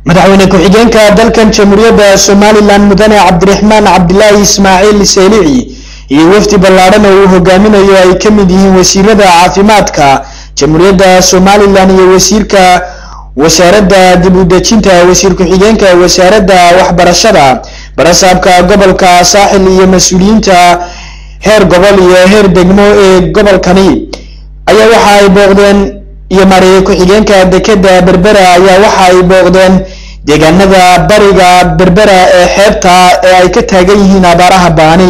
madaxweyne ku-xigeenka dalkan jamhuuriyadda somalilan mudane cabdiraxmaan cabdilaahi ismaaciil seelici iyo wafdi ballaadhan oo uu hogaaminayo ay ka mid yihiin wasiirada caafimaadka jamhuuriyadda somalilan iyo wasiirka wasaaradda dib u dejinta wasiir ku-xigeenka wasaaradda waxbarashada barasaabka gobolka saaxil iyo mas-uuliyiinta heer gobol iyo heer degmo ee gobolkani ayaa waxa ay booqdeen iyo mareeye ku-xigeenka dekeda berbera ayaa waxa ay booqdeen deegaanada bariga berbera ee xeebta ee ay ka taagan yihiin abaaraha baani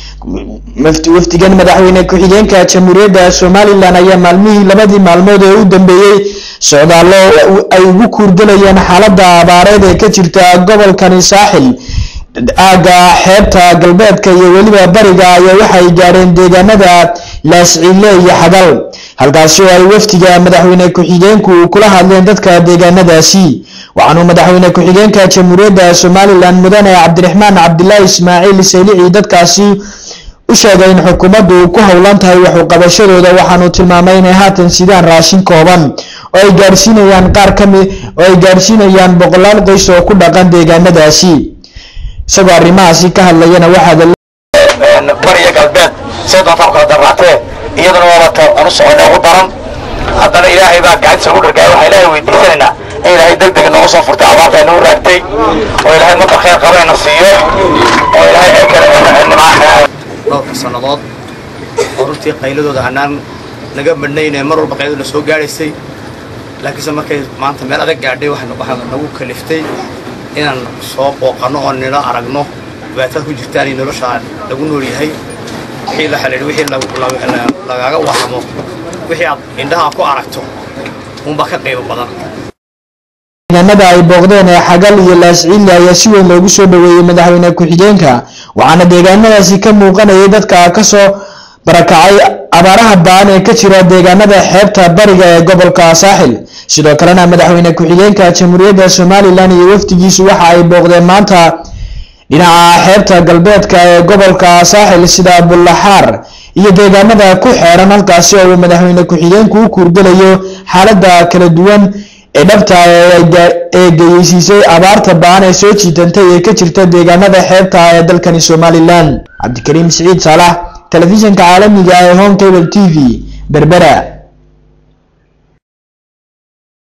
wafdigan madaxweyne ku-xigeenka jamhuuriyadda somalilan ayaa maalmihii labadii maalmood ee u dambeeyey socdaallo ay ugu kuurgalayeen xaaladda abaareed ee ka jirta gobolkani saaxil aagga xeebta galbeedka iyo weliba bariga ayaa waxay gaadheen deegaanada laasciile iyo xagal halkaasi oo ay wafdiga madaxweyne ku-xigeenku kula hadleen dadka deegaanadaasi waxaanuu madaxweyne ku-xigeenka jamhuuriyadda somalilan mudane cabdiraxmaan cabdilaahi ismaaciil saylici dadkaasi u sheegay in xukuumaddu ku howlan tahay waxuqabashadooda waxaanuu tilmaamay inay haatan sidaan raashin kooban oo ay gaarsiinayaan qaar kami oo ay gaarsiinayaan boqolaal qoys oo ku dhaqan deegaanadaasi isagoo arrimahaasi ka hadlayana waxaad bariya galbeed soddonta kala daraatee iyaduna waabata anu socona ugu daran haddana ilaahay baa gacantiisa ugu dhargaay waxaa ilaahay weydiisanaynaa in ilaahay deg deg nooga soo furtay abaarta ay nagu raagtay oo ilaahay marka khayr qabayna siiyo oo ilaahay ceelkana dhowrka sannadood oo runtii qayladooda anaan naga madhnayne mar walba qayladuna soo gaadhaysay laakiinse markay maanta meel adag gaadhay waxaa nagu kaliftay inaan soo booqanno oo nila aragno dhibaatada ku jirtaan iyo nolosha lagu nool yahay wixii la xaliidhay wixii lagaaga warramo wixii aad indhaha ku aragto unbaa ka qaybo badan deegaanada ay booqdeen ee xagal iyo laasciile ayaa si weyn loogu soo dhaweeyey madaxweyne ku-xigeenka waxaana deegaanadaasi ka muuqanayay dadka kasoo barakacay abaaraha baan ee ka jira deegaanada xeebta bariga ee gobolka saaxil sidoo kalena madaxweyne ku-xigeenka jamhuuriyadda somalilan iyo wafdigiisu waxa ay booqdeen maanta dhinaca xeebta galbeedka ee gobolka saaxil sida bullaxaar iyo deegaanada ku xeeran halkaasi oo uu madaxweyne ku-xigeenku u kuurgelayo xaaladda kala duwan ee dhabta ee geyeysiisay abaarta baan ee soo jiitantay ee ka jirta deegaanada xeebta ee dalkani somalilan cabdikariim siciid saalax telefishinka caalamiga ee home cable t v berbera